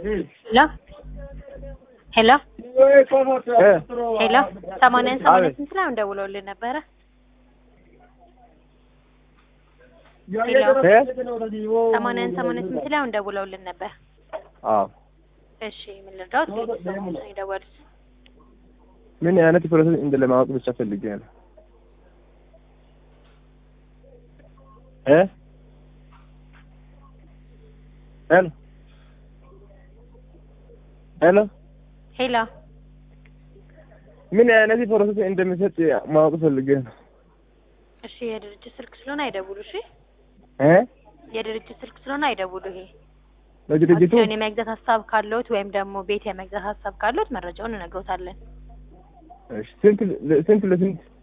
ሄሎ ሄሎ ሄሎ ሰማንያን ሰማንያ ስንት ላይ ደውለውልን ነበረ? ሰማንያን ሰማንያ ስንት ላይ ደውለውልን ነበር? አዎ እሺ ምን ልርዳዎት? ቤተሰቡ ነው የደወሉት። ምን አይነት ፕሮሰስ እንደ ለማወቅ ብቻ ፈልጌ ነው። እ ሄሎ ሄሎ ሄሎ ምን አይነት ፕሮሰስ እንደሚሰጥ ማወቅ ፈልጌ ነው። እሺ የድርጅት ስልክ ስለሆነ አይደውሉ። እሺ እ የድርጅት ስልክ ስለሆነ አይደውሉ። ይሄ ለድርጅቱ አክሲዮን የመግዛት ሀሳብ ካለዎት ወይም ደግሞ ቤት የመግዛት ሀሳብ ካለዎት መረጃውን እነግሮታለን። እሺ ስንት ስንት ለስንት